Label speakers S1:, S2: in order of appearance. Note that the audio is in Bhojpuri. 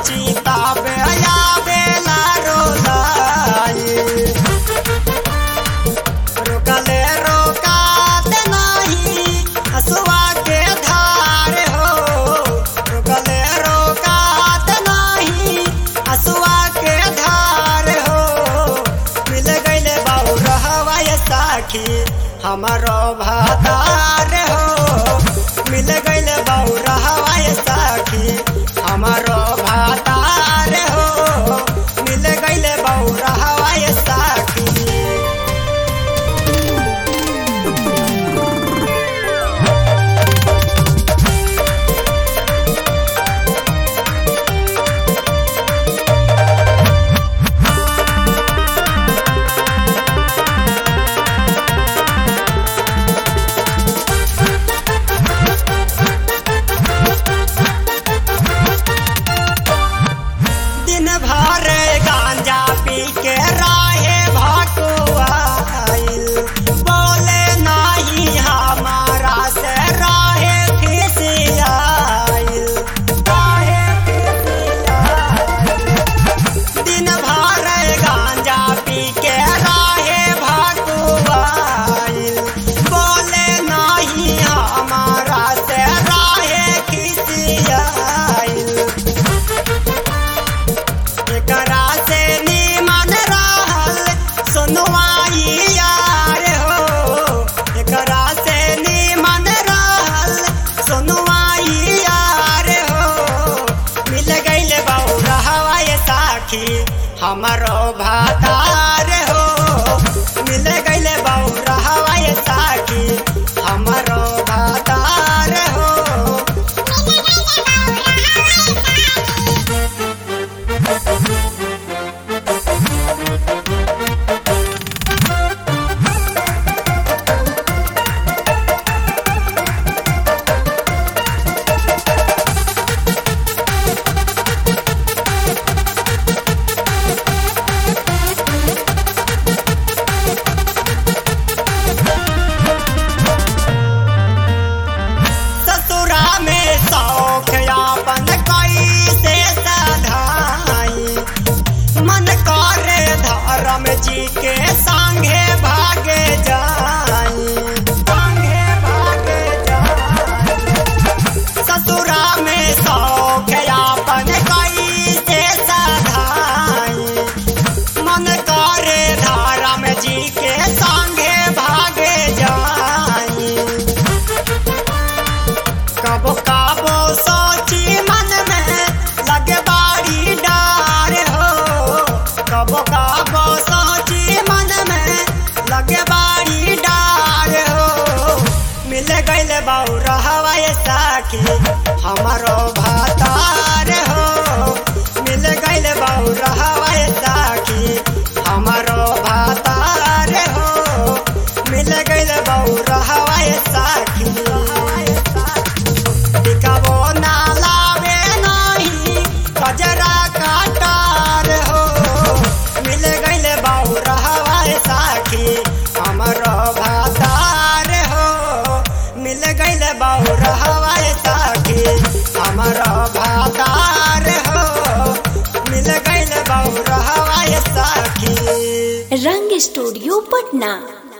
S1: चिताबे आवेला रोलाई रोकले रोकात नाही हसुआ के धार हो रोकले रोकात नाही हसुआ के धार हो मिल गईले बाबू रहवाय साखी हमारो भातार हो मिल गईले बाबू रहवाय साखी हमारो भातार हो मिल गईले बाबू रहवाय साखी दिन भर गांजा पी के राहे भटुआइल बोले नहीं हमारा से राहे खिसियाइल राहे खिसियाइल। दिन भर गांजा पी के राहे भटुआइल बोले नहीं हमारा से राहे खिसियाइल एकरा से निमन रहल सुनवाई यार हो एकरा से निमन रहल सुनवाई यार हो मिल गईल बहु रहवाय साखी हमारो भातार हो मिल गईल बहु रहवाय साखी हमारो भातार हो ससुरा में शौक यापन कैसे सधाई मन करे धर्म जी के संगे भागे जाई संगे भागे जाई ससुरा में शौक यापन कैसे सधाई मन करे धर्म जी के संगे भागे जाई कबो कबो सोची मन में लगे बाड़ी डार हो कबो कबो सोची मन में लगे बाड़ी डार हो मिल गईल बाऊ रहवाय साखी हमारो भातार हो मिल गईल बाऊ रहवाय साखी हमारो भातार हो मिल गईल बाऊ रहवाय साखी टिकावो ना लावे नहीं कजरा काटार हो मिल गईल बाऊ रहवाय साखी हमारो भातार हो मिल गईल बाऊ रहवाय साखी हमारो भातार हो मिल गईल बाऊ रहवाय साखी
S2: रंग स्टूडियो पटना